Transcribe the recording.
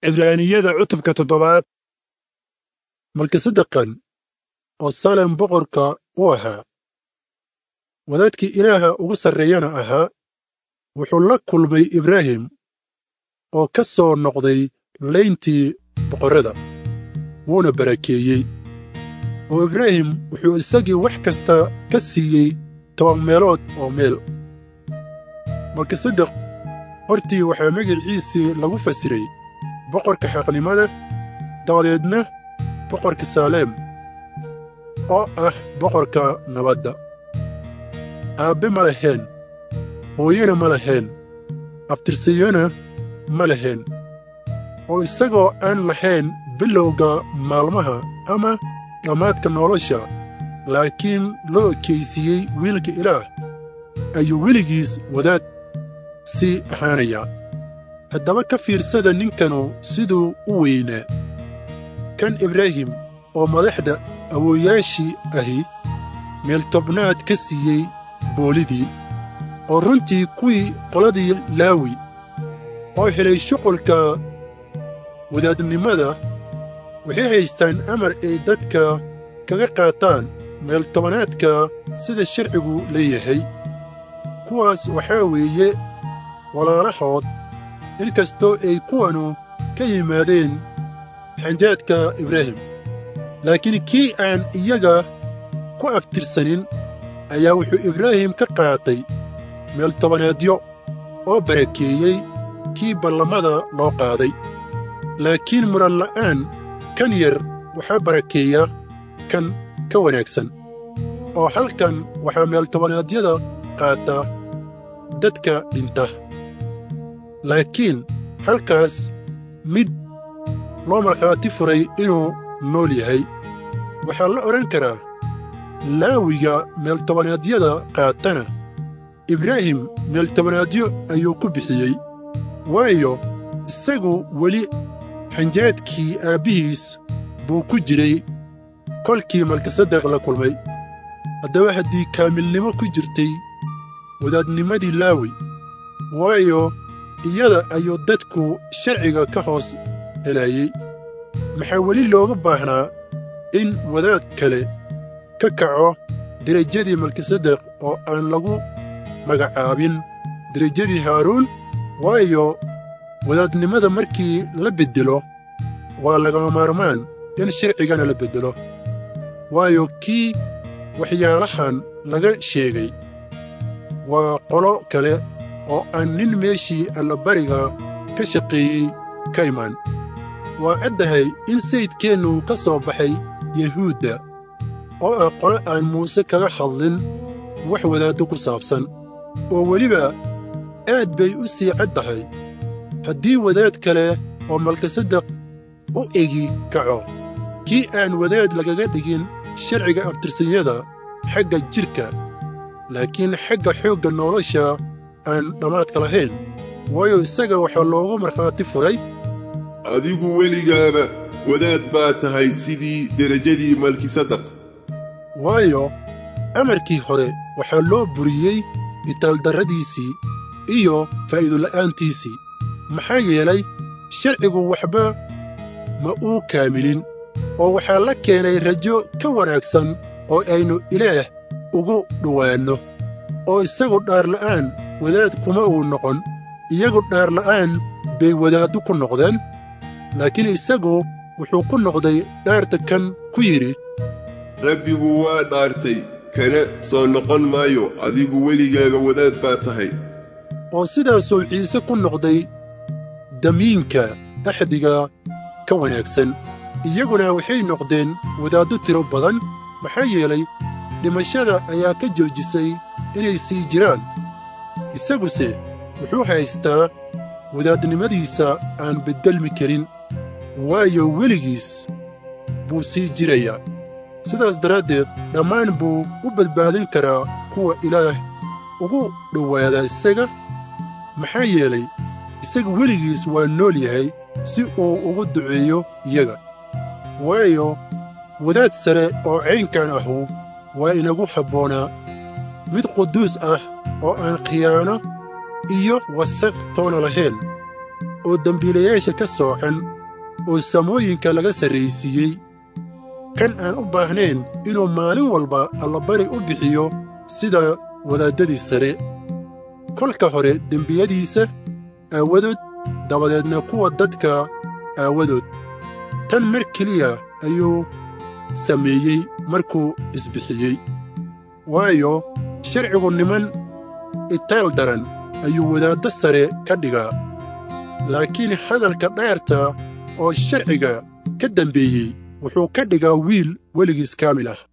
cibraaniyada cutubka toddobaad malkisedeqan oo salem boqorka u ahaa wadaadkii ilaaha ugu sarreeyana ahaa wuxuu la kulmay ibraahim oo ka soo noqday layntii boqorrada wuuna barakeeyey oo ibraahim wuxuu isagii wax kasta ka siiyey toban meelood oo meel malkisedeq hortii waxaa magiciisii lagu fasiray boqorka xaqnimada dabadeedna boqorka saaleem oo ah boqorka nabadda aabbe ma laheen hooyana ma laheen abtirsiyona ma laheen oo isagoo aan lahayn bilowga maalmaha ama dhammaadka nolosha laakiin loo ekaysiiyey wiilka ilaah ayuu weligiis wadaad sii ahaanayaa haddaba ka fiirsada ninkanu siduu u weynaa kan ibraahim oo madaxda awoowayaashii ahi meeltobnaad ka siiyey boolidii oo runtii kuwii qoladii laawi oo helay shuqulka wadaadnimada waxay haystaan amar ay dadka kaga qaataan meeltobanaadka sida sharcigu leeyahay kuwaas waxaa weeye walaalahood in kastoo ay kuwanu ka yimaadeen xanjaadka ibraahim laakiin kii aan iyaga ku abtirsanin ayaa wuxuu ibraahim ka qaatay meeltobanaadyo oo barakeeyey kii ballamada loo qaaday laakiin muran la'aan kan yar waxaa barakeeya kan ka wanaagsan oo halkan waxaa meeltobanaadyada qaata dadka dhinta laakiin halkaas mid loo markhaati furay inuu nool yahay waxaa la odhan karaa laawiga meeltobanaadyada qaatana ibraahim meeltobanaadyo ayuu ku bixiyey waayo isagu weli xanjaadkii aabbihiis buu ku jiray kolkii malkisedeq la kulmay haddaba haddii kaamilnimo ku jirtay wadaadnimadii laawi waayo iyada ayuu dadku sharciga ka hoos helayey maxaa weli looga baahnaa in wadaad kale ka kaco derajadii malkisedeq oo aan lagu magacaabin derajadii haaruun waayo wadaadnimada markii la beddelo waa lagama maarmaan in sharcigana la beddelo waayo kii waxyaalahan laga sheegay waa qolo kale oo aan nin meeshii allabariga ka shaqeeyey ka imaan waa caddahay in sayidkeennu ka soo baxay yuhuudda oo ah qolo aan muuse kaga hadlin wax wadaaddo ku saabsan oo weliba aad bay u sii caddahay haddii wadaad kale oo malkisedeq u egi kaco kii aan wadaad lagaga dhigin sharciga abtirsanyada xagga jidhka laakiin xagga xoogga nolosha aan dhammaadka lahayn waayo isaga waxaa loogu markhaati furay adigu weligaaba wadaad baa tahay sidii derajadii malkisedeq waayo amarkii hore waxaa loo buriyey itaaldarradiisii iyo faa'iidola'aantiisii maxaa yeelay sharcigu waxba ma uu kaamilin oo waxaa la keenay rajo ka wanaagsan oo aynu ilaah ugu dhowaanno oo isagu dhaarla'aan wadaad kuma uu noqon iyagu dhaarla'aan bay wadaaddu ku noqdeen laakiin isagu wuxuu ku noqday dhaarta kan ku yidhi rabbigu waa dhaartay kana soo noqon maayo adigu weligaaba wadaad baa tahay oo sidaasuu ciise ku noqday damiinka axdiga ka wanaagsan iyaguna waxay noqdeen wadaaddo tiro badan maxaa yeelay dhimashada ayaa ka joojisay inay sii jiraan isaguse wuxuu haystaa wadaadnimadiisa aan beddelmi karin waayo weligiis buu sii jirayaa sidaas daraaddeed dhammaan buu u badbaadin karaa kuwa ilaah ugu dhowaada isaga maxaa yeelay isaga weligiis waa nool yahay si uu ugu duceeyo iyaga waayo wadaad sare oo caynkan ahu waa inagu habboonaa mid quduus ah oo aan khiyaano iyo wasaq toona lahayn oo dembiilayaasha ka soocan oo samooyinka laga sarraysiiyey kan aan u baahnayn inuu maalin walba allabari u bixiyo sida wadaaddadii sare kolka hore dembiyadiisa aawadood dabadeedna kuwa dadka aawadood tan mar keliya ayuu sameeyey markuu isbixiyey waayo sharcigu niman itaal daran ayuu wadaaddo sare ka dhigaa laakiin hadalka dheerta oo sharciga ka dambeeyey wuxuu ka dhigaa wiil weligiis kaamil ah